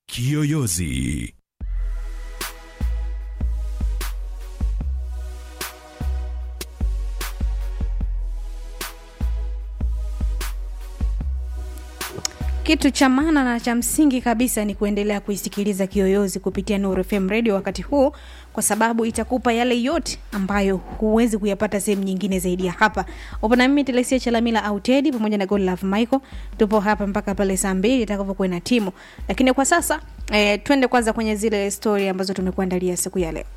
Kiyoyozi. Kitu cha maana na cha msingi kabisa ni kuendelea kuisikiliza Kiyoyozi kupitia Nuru FM Radio wakati huu, kwa sababu itakupa yale yote ambayo huwezi kuyapata sehemu nyingine zaidi ya hapa. Upo na mimi Telesia Chalamila au Teddy pamoja na Godlove Michael. Tupo hapa mpaka pale saa mbili itakapokuwa na timu, lakini kwa sasa eh, twende kwanza kwenye zile story ambazo tumekuandalia siku ya leo.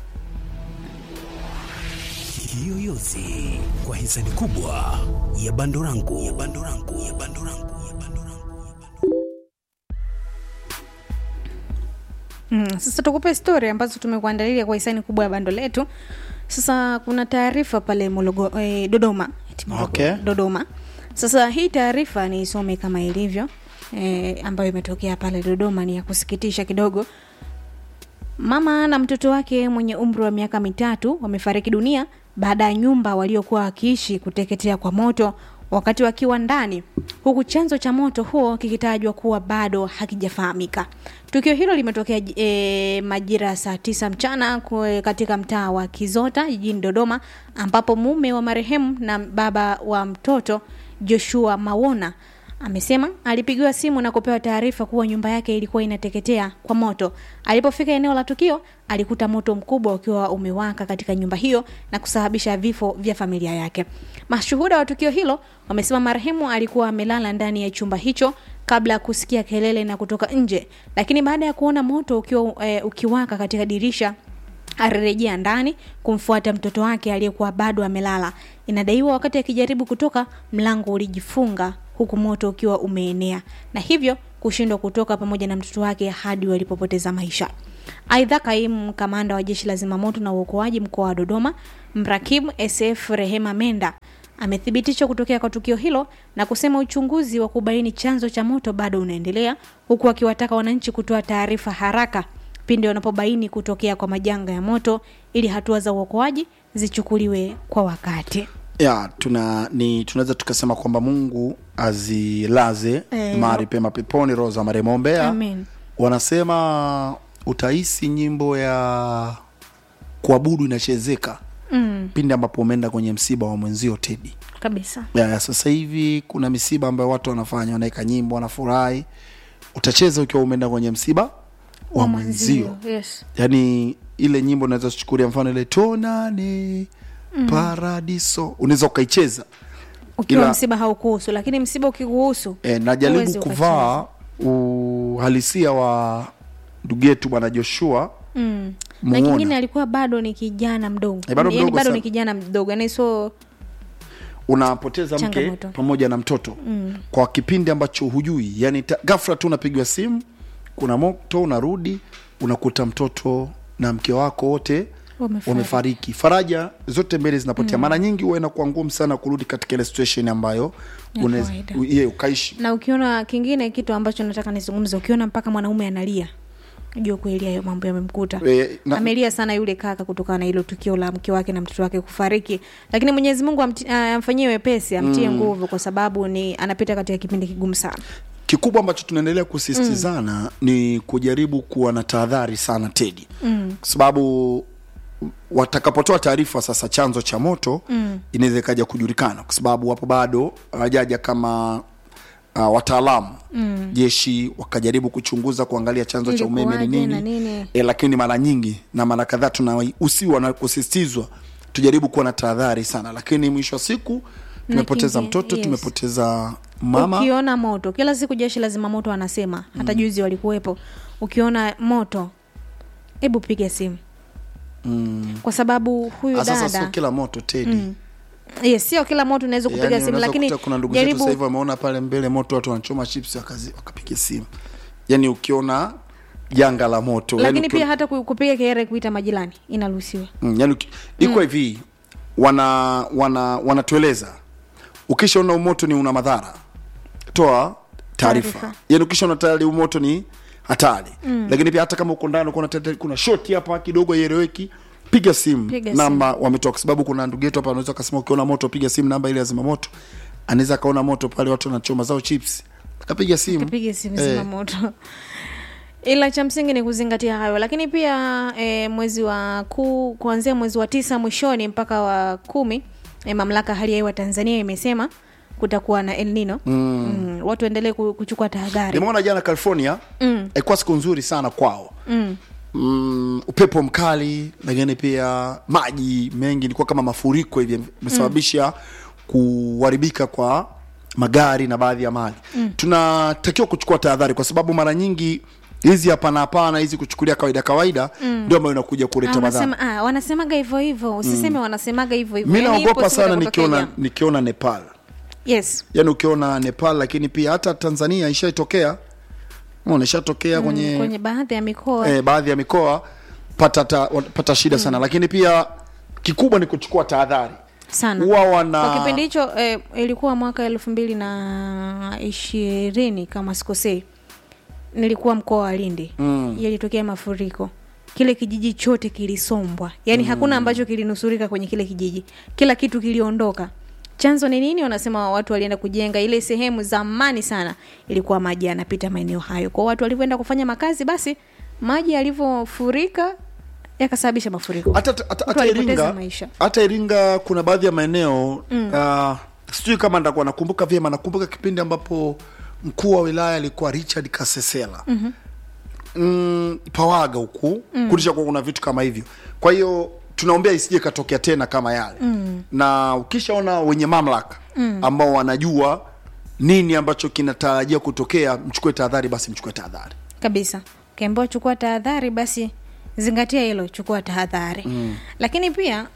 Kiyoyozi kwa hisani kubwa ya Bandorangu ya Bandorangu ya Bandorangu ya Bandorangu. Mm, sasa tukupe story ambazo tumekuandalia kwa hisani kubwa ya bando letu. Sasa kuna taarifa pale Mologo, eh, Dodoma, eti Mologo, Okay. Dodoma. Sasa hii taarifa niisome kama ilivyo eh, ambayo imetokea pale Dodoma, ni ya kusikitisha kidogo. Mama na mtoto wake mwenye umri wa miaka mitatu wamefariki dunia baada ya nyumba waliokuwa wakiishi kuteketea kwa moto wakati wakiwa ndani, huku chanzo cha moto huo kikitajwa kuwa bado hakijafahamika. Tukio hilo limetokea e, majira ya saa tisa mchana kwe- katika mtaa wa Kizota jijini Dodoma, ambapo mume wa marehemu na baba wa mtoto Joshua Mawona amesema alipigiwa simu na kupewa taarifa kuwa nyumba yake ilikuwa inateketea kwa moto. Alipofika eneo la tukio, alikuta moto mkubwa ukiwa umewaka katika nyumba hiyo na kusababisha vifo vya familia yake. Mashuhuda wa tukio hilo wamesema marehemu alikuwa amelala ndani ya chumba hicho kabla ya kusikia kelele na kutoka nje, lakini baada ya kuona moto ukiwa e, ukiwaka katika dirisha alirejea ndani kumfuata mtoto wake aliyekuwa bado amelala. Inadaiwa wakati akijaribu kutoka, mlango ulijifunga huku moto ukiwa umeenea na hivyo kushindwa kutoka pamoja na mtoto wake hadi walipopoteza maisha. Aidha, kaimu kamanda wa jeshi la zimamoto na uokoaji mkoa wa Dodoma, mrakibu SF Rehema Menda amethibitisha kutokea kwa tukio hilo na kusema uchunguzi wa kubaini chanzo cha moto bado unaendelea, huku akiwataka wananchi kutoa taarifa haraka pindi wanapobaini kutokea kwa majanga ya moto ili hatua za uokoaji zichukuliwe kwa wakati. ya tuna ni tunaweza tukasema kwamba mungu azilaze Eh. mahali pema peponi roho za marehemu ombea Amen. wanasema utahisi nyimbo ya kuabudu inachezeka Mm, pindi ambapo umeenda kwenye msiba wa mwenzio tedi kabisa. ya, ya sasa hivi kuna misiba ambayo watu wanafanya wanaweka nyimbo wanafurahi utacheza ukiwa umeenda kwenye msiba wa mwenzio Yes. yaani ile nyimbo unaweza kuchukulia mfano ile tonane mm. paradiso unaweza ukaicheza Ukiwa Ila- msiba haukuhusu, lakini msiba ukikuhusu e, najaribu huwezi kuvaa uhalisia wa ndugu yetu bwana joshua mm. na Muona. kingine alikuwa bado ni kijana mdogo, Eh, bado Yaani mdogo bado sana. ni kijana mdogo, yani so unapoteza mke Changamoto. pamoja na mtoto mm. kwa kipindi ambacho hujui yani ta- ghafla tu unapigiwa simu kuna moto unarudi unakuta mtoto na mke wako wote Wamefariki. wamefariki faraja zote mbele zinapotea mara nyingi huwa inakuwa ngumu sana kurudi katika ile situation ambayo Ya unaweza- kawaida. u- ye ukaishi na ukiona kingine kitu ambacho nataka nizungumze, ukiona mpaka mwanaume analia jua kweli hayo mambo yamemkuta. E, na- Amelia sana yule kaka kutokana na hilo tukio la mke wake na mtoto wake kufariki, lakini Mwenyezi Mungu amti- ah, amfanyie wepesi, amtie nguvu, kwa sababu ni anapita katika kipindi kigumu sana. kikubwa ambacho tunaendelea kusisitizana mm. ni kujaribu kuwa na tahadhari sana tedi mm. kwa sababu watakapotoa taarifa sasa chanzo cha moto mm. inaweza ikaja kujulikana kwa sababu wapo bado hawajaja kama uh, wataalamu mm. jeshi wakajaribu kuchunguza kuangalia chanzo cha umeme ni Ilikuwaje na nini, nini? E, lakini mara nyingi na mara kadhaa tunausiwa na kusisitizwa tujaribu kuwa na tahadhari sana lakini mwisho wa siku tumepoteza kingi- mtoto yes. tumepoteza mama Ukiona moto, kila siku jeshi la zimamoto wanasema, hata juzi walikuwepo, ukiona moto, hebu piga simu mm. kwa sababu huyu Ah, sasa sio dada kila moto tedi mm. yes, sio kila moto unaweza kupiga simu, lakini kuna ndugu zetu jaribu sasa hivi wameona pale mbele moto watu wanachoma chips wakazi- wakapiga simu yani ukiona janga la moto lakini yani, pia hata ku- kupiga kelele kuita majirani inaruhusiwa. mm, yani uki- iko hivi wana wana wanatueleza ukishaona umoto ni una madhara toa taarifa Taarifa. yani ukishaona tayari umoto ni hatari mm. lakini pia hata kama uko ndani uko na kuna shoti hapa kidogo ieleweki piga simu Piga namba wametoa kwa sababu kuna ndugu yetu hapa anaweza akasema ukiona moto piga simu namba ile ya zima moto anaweza akaona moto pale watu wanachoma zao chips akapiga simu Piga simu Eh. zima moto. ila cha msingi ni kuzingatia hayo lakini pia e, mwezi wa kuu kuanzia mwezi wa tisa mwishoni mpaka wa kumi e, mamlaka ya hali ya hewa tanzania imesema kutakuwa na el nino mm. Mm, watu waendelee ku- kuchukua tahadhari nimeona jana california Mm. ilikuwa siku nzuri sana kwao mm. mm, upepo mkali lakini pia maji mengi ilikuwa kama mafuriko hivi imesababisha kuharibika kwa magari na baadhi ya mali mm. tunatakiwa kuchukua tahadhari kwa sababu mara nyingi hizi hapana hapana hizi kuchukulia kawaida kawaida ndio ambayo inakuja kuleta Ah, madhara wanasema, ah, wanasemaga hivyo hivyo usiseme wanasemaga hivyo hivyo mi Yaani ipo naogopa siku sana itakotokea nikiona jambo. nikiona nepal yes yaani ukiona nepal lakini pia hata tanzania ishaitokea Umeona, ishatokea kwenye, kwenye baadhi ya mikoa eh, baadhi ya mikoa pata, ta, pata shida sana lakini pia kikubwa ni kuchukua tahadhari sana huwa wana kwa kipindi hicho eh, ilikuwa mwaka elfu mbili na ishirini kama sikosei nilikuwa mkoa wa lindi mm. yalitokea mafuriko kile kijiji chote kilisombwa yaani mm. hakuna ambacho kilinusurika kwenye kile kijiji kila kitu kiliondoka chanzo ni nini wanasema watu walienda kujenga ile sehemu zamani sana ilikuwa maji yanapita maeneo hayo kwa watu walivyoenda kufanya makazi basi maji yalivyofurika yakasababisha mafuriko hata hata- Watu hata walipoteza iringa maisha hata iringa kuna baadhi ya maeneo mm. uh, sijui kama ndakuwa nakumbuka vyema nakumbuka kipindi ambapo mkuu wa wilaya alikuwa richard kasesela mm-hmm. mm, pawaga huku mm. kulisha kuwa kuna vitu kama hivyo kwa hiyo tunaombea isije katokea tena kama yale mm. na ukishaona wenye mamlaka mm. ambao wanajua nini ambacho kinatarajia kutokea mchukue tahadhari basi mchukue tahadhari kabisa ukiambiwa chukua tahadhari basi zingatia hilo chukua tahadhari mm. lakini pia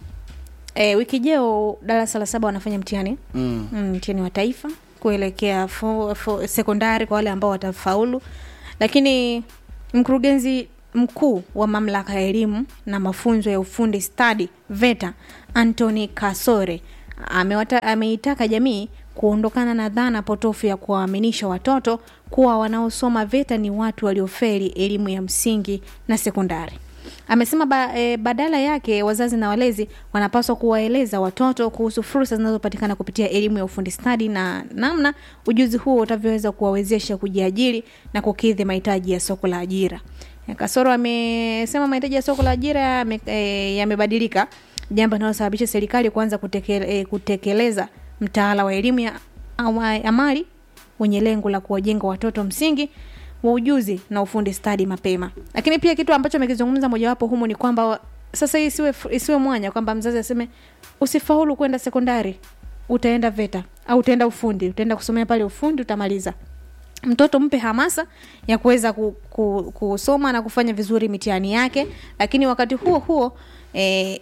e, wiki jeo darasa la saba wanafanya mtihani mm. mm, mtihani wa taifa kuelekea fo, fo, sekondari kwa wale ambao watafaulu lakini mkurugenzi mkuu wa mamlaka ya elimu na mafunzo ya ufundi stadi veta antony kasore amewata, ameitaka jamii kuondokana na dhana potofu ya kuwaaminisha watoto kuwa wanaosoma VETA ni watu waliofeli elimu ya msingi na sekondari. Amesema ba, e, badala yake wazazi na walezi wanapaswa kuwaeleza watoto kuhusu fursa zinazopatikana kupitia elimu ya ufundi stadi na namna ujuzi huo utavyoweza kuwawezesha kujiajiri na kukidhi mahitaji ya soko la ajira. Kasoro amesema mahitaji ya soko la ajira yame- e, yamebadilika, jambo linalosababisha serikali kuanza kutekele, e, kutekeleza mtaala wa elimu ya awa- amali wenye lengo la kuwajenga watoto msingi wa ujuzi na ufundi stadi mapema. Lakini pia kitu ambacho amekizungumza mojawapo humo ni kwamba wa- sasa hii isiwe, isiwe mwanya kwamba mzazi aseme usifaulu kwenda sekondari utaenda VETA au utaenda ufundi, utaenda kusomea pale ufundi utamaliza mtoto mpe hamasa ya kuweza ku, ku, kusoma na kufanya vizuri mitihani yake lakini wakati huo huo eh,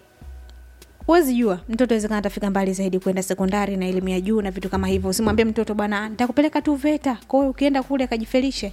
huwezi jua mtoto awezekana atafika mbali zaidi kwenda sekondari na elimu ya juu na vitu kama hivyo usimwambie mtoto bwana nitakupeleka tu veta kwa hiyo ukienda kule akajifelishe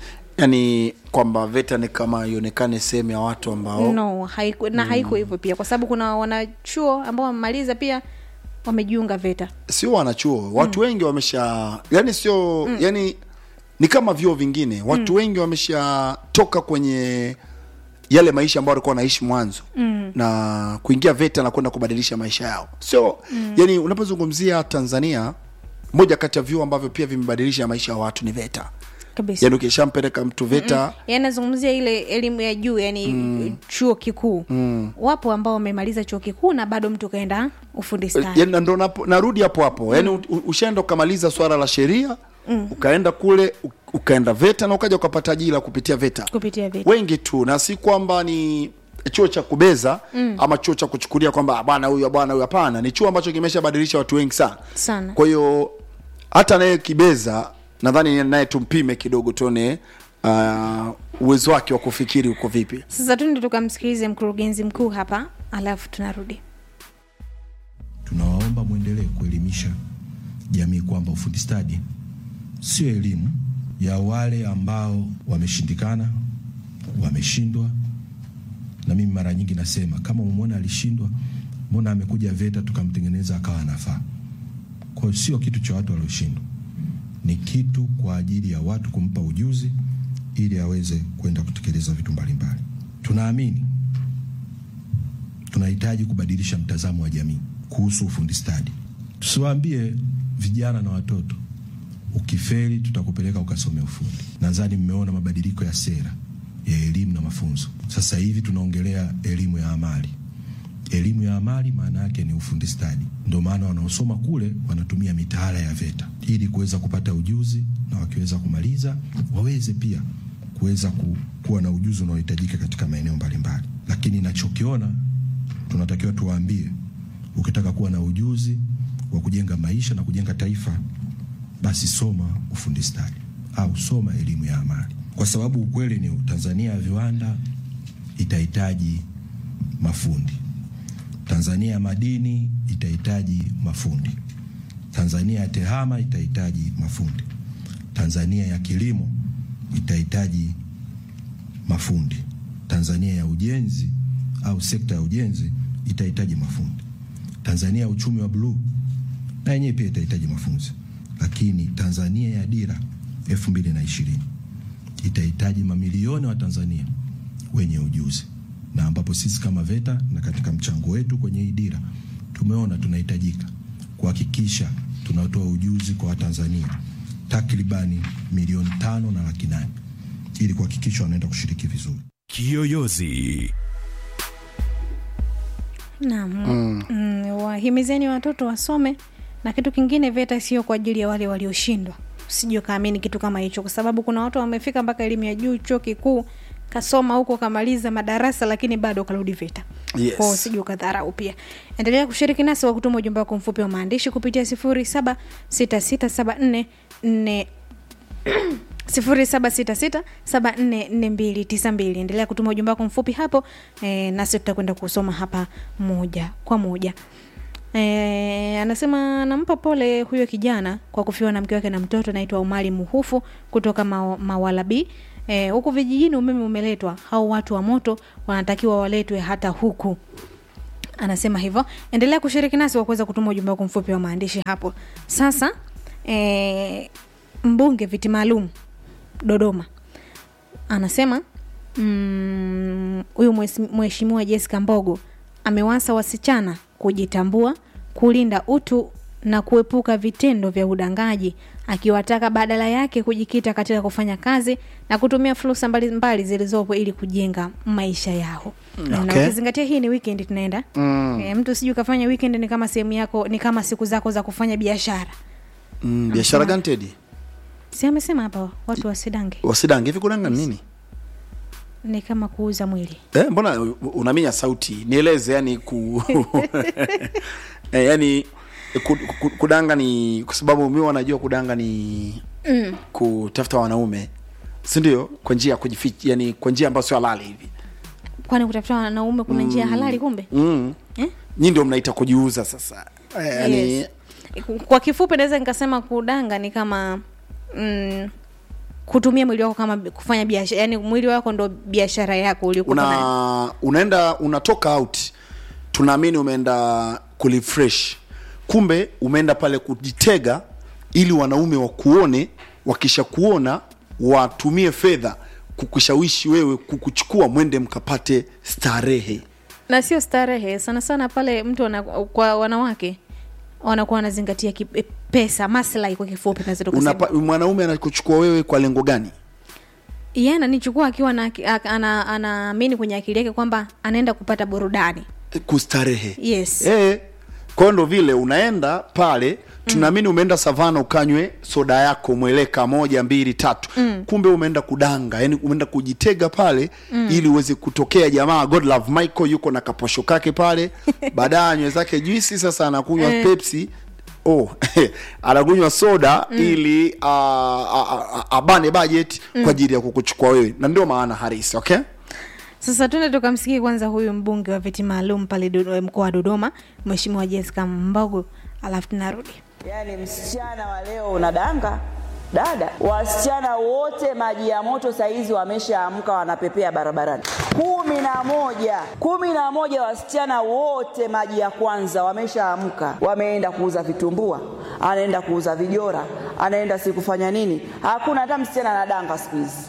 yaani kwamba veta ni kama ionekane sehemu ya watu ambao no haiku, na haiko hivyo pia kwa sababu kuna wanachuo ambao wamemaliza pia wamejiunga veta sio wanachuo watu wengi wamesha yani sio yani ni kama vyuo vingine watu wengi wameshatoka kwenye yale maisha ambayo walikuwa wanaishi mwanzo mm. na kuingia VETA na kwenda kubadilisha maisha yao sio mm. yani unapozungumzia tanzania moja kati ya vyuo ambavyo pia vimebadilisha maisha ya watu ni VETA kabisa yani ukishampeleka mtu VETA yani nazungumzia ile elimu ya juu yani mm. chuo kikuu mm. wapo ambao wamemaliza chuo kikuu na bado mtu kaenda ufundi stadi yani, ndo napo- narudi hapo hapo yani u- ushaenda ukamaliza swala la sheria mm. ukaenda kule u- ukaenda VETA na ukaja ukapata ajira kupitia VETA kupitia VETA. wengi tu na si kwamba ni chuo cha kubeza mm. ama chuo cha kuchukulia kwamba "Ah, bwana huyu bwana huyu hapana ni chuo ambacho kimeshabadilisha watu wengi sana sana kwa hiyo hata naye kibeza nadhani naye tumpime kidogo tuone uh, uwezo wake wa kufikiri uko vipi sasa tuende tukamsikilize mkurugenzi mkuu hapa alafu tunarudi tunawaomba mwendelee kuelimisha jamii kwamba ufundi stadi sio elimu ya wale ambao wameshindikana, wameshindwa. Na mimi mara nyingi nasema kama umemwona alishindwa, mbona amekuja VETA tukamtengeneza akawa anafaa? Kwa hiyo sio kitu cha watu walioshindwa, ni kitu kwa ajili ya watu kumpa ujuzi ili aweze kwenda kutekeleza vitu mbalimbali. Tunaamini tunahitaji kubadilisha mtazamo wa jamii kuhusu ufundi stadi. Tusiwaambie vijana na watoto, ukifeli tutakupeleka ukasome ufundi. Nadhani mmeona mabadiliko ya sera ya elimu na mafunzo. Sasa hivi tunaongelea elimu ya amali. Elimu ya amali maana yake ni ufundi stadi. Ndio maana wanaosoma kule wanatumia mitaala ya VETA ili kuweza kupata ujuzi, na wakiweza kumaliza waweze pia kuweza ku, kuwa na ujuzi unaohitajika katika maeneo mbalimbali. Lakini nachokiona tunatakiwa tuwaambie, ukitaka kuwa na ujuzi wa kujenga maisha na kujenga taifa, basi soma ufundi stadi au soma elimu ya amali, kwa sababu ukweli ni Tanzania ya viwanda itahitaji mafundi. Tanzania ya madini itahitaji mafundi. Tanzania ya tehama itahitaji mafundi. Tanzania ya kilimo itahitaji mafundi. Tanzania ya ujenzi au sekta ya ujenzi itahitaji mafundi. Tanzania ya uchumi wa bluu na yenyewe pia itahitaji mafunzo, lakini Tanzania ya dira elfu mbili na ishirini itahitaji mamilioni wa Tanzania wenye ujuzi, na ambapo sisi kama VETA na katika mchango wetu kwenye hii dira tumeona tunahitajika kuhakikisha tunatoa ujuzi kwa Watanzania takribani milioni tano na laki nane ili kuhakikisha wanaenda kushiriki vizuri. Kiyoyozi. Naam. Mm, wahimizeni watoto wasome na kitu kingine VETA sio kwa ajili ya wale walioshindwa. Usije kaamini kitu kama hicho kwa sababu kuna watu wamefika mpaka elimu ya juu chuo kikuu kasoma huko kamaliza madarasa lakini bado karudi VETA. Yes. Kwa hiyo usije ukadharau pia. Endelea kushiriki nasi kwa kutuma ujumbe wako mfupi wa maandishi kupitia 076674 0766744292 endelea kutuma ujumbe wako mfupi hapo e, nasi tutakwenda kusoma hapa moja kwa moja e, anasema anampa pole huyo kijana kwa kufiwa na mke wake na mtoto anaitwa umari muhufu kutoka ma, mawalabi e, huku vijijini umeme umeletwa hao watu wa moto wanatakiwa waletwe hata huku anasema hivyo endelea kushiriki nasi kwa kuweza kutuma ujumbe wako mfupi wa maandishi hapo sasa e, mbunge viti maalum dodoma anasema mm, huyu mm, mheshimiwa jessica mbogo amewasa wasichana kujitambua kulinda utu na kuepuka vitendo vya udangaji akiwataka badala yake kujikita katika kufanya kazi na kutumia fursa mbalimbali zilizopo ili kujenga maisha yao na Okay. ukizingatia hii ni weekend tunaenda mm. e, mtu sijui ukafanya weekend ni kama sehemu yako ni kama siku zako za kufanya biashara Mm, biashara gani Tedi? si amesema hapa watu wasidange Wasidange hivi kunanga ni nini? ni kama kuuza mwili Eh, mbona u- unaminya sauti? Nieleze yani ku eh, yani ku, ku, kudanga ni kwa sababu mimi wanajua kudanga ni mm. kutafuta wanaume. Si ndio? Kwa njia ya kujificha, yani kwa njia ambayo sio halali hivi. kwani kutafuta wanaume kuna njia halali kumbe Mm. eh? Nyinyi ndio mnaita kujiuza sasa. Eh, yani yes. kwa kifupi naweza nikasema kudanga ni kama mm, kutumia mwili wako kama kufanya biashara yani mwili wako ndo biashara yako uliokuwa nayo. una unaenda unatoka out tunaamini umeenda kurefresh kumbe umeenda pale kujitega ili wanaume wakuone wakisha kuona watumie fedha kukushawishi wewe kukuchukua mwende mkapate starehe na sio starehe sana sana pale mtu wana, kwa wanawake wanakuwa wanazingatia ki, e, pesa maslahi kwa kifupi naweza tukasema. Unapa, mwanaume anakuchukua wewe kwa lengo gani yeye ananichukua akiwa na ak- ana- anaamini kwenye akili yake kwamba anaenda kupata burudani kustarehe yes Eh, kwa hiyo ndo vile unaenda pale tunaamini umeenda savana ukanywe soda yako mweleka moja mbili tatu mm. kumbe umeenda kudanga yani umeenda kujitega pale mm. ili uweze kutokea jamaa god love michael yuko na kaposho kake pale baadaye anywe zake juisi sasa anakunywa pepsi oh anakunywa soda mm. ili uh, abane budget kwa ajili ya kukuchukua wewe na ndio maana harisi okay sasa tuende tukamsikie kwanza huyu mbunge wa viti maalum pale Dodo- mkoa wa dodoma mheshimiwa jessica mbogo alafu tunarudi Yaani msichana wa leo unadanga dada, wasichana wote maji ya moto saizi wameshaamka wanapepea barabarani. kumi na moja kumi na moja wasichana wote maji ya kwanza wameshaamka, wameenda kuuza vitumbua, anaenda kuuza vijora, anaenda si kufanya nini. Hakuna hata msichana anadanga siku hizi.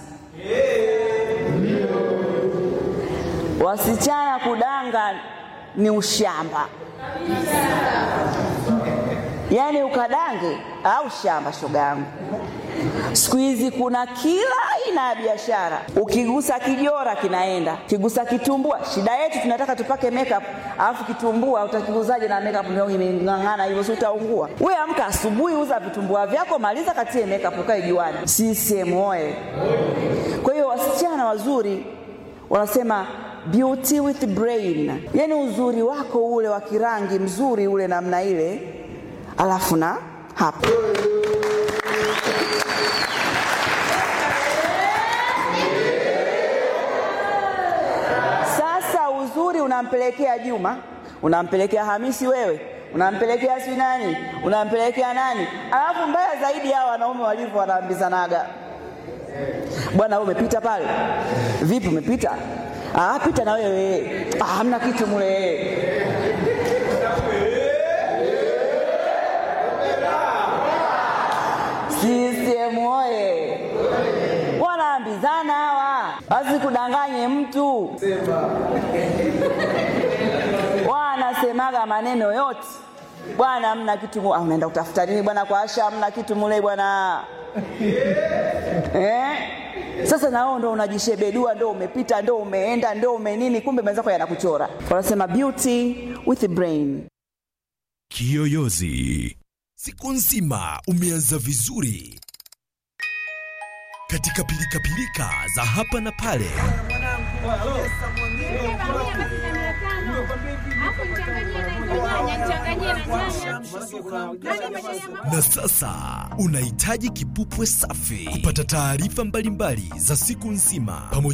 Wasichana kudanga ni ushamba. yaani ukadange au shamba shoga yangu siku hizi kuna kila aina ya biashara ukigusa kijora kinaenda ukigusa kitumbua shida yetu tunataka tupake makeup alafu kitumbua utakiguzaje na makeup ndio imeng'ang'ana hivyo si utaungua we amka asubuhi uza vitumbua vyako maliza katie makeup ukae juani CCM oye kwa hiyo wasichana wazuri wanasema beauty with brain yani uzuri wako ule wa kirangi mzuri ule namna ile alafu na hapa sasa uzuri unampelekea juma unampelekea hamisi wewe unampelekea si nani unampelekea nani alafu mbaya zaidi hao wanaume walivyo wanaambizanaga bwana wewe umepita pale vipi umepita ah, pita na wewe ah, hamna kitu mule CCM oye wanaambizana hawa wasikudanganye mtu wanasemaga maneno yote bwana hamna kitu mu- ah, unaenda kutafuta nini bwana kwa asha hamna kitu mule bwana eh? sasa na wewe ndo unajishebedua ndo umepita ndo umeenda ndo umenini kumbe mwenzako yanakuchora wanasema beauty with brain Kiyoyozi. Siku nzima umeanza vizuri katika pilikapilika za hapa na pale. Na sasa unahitaji kipupwe safi kupata taarifa mbalimbali za siku nzima pamoja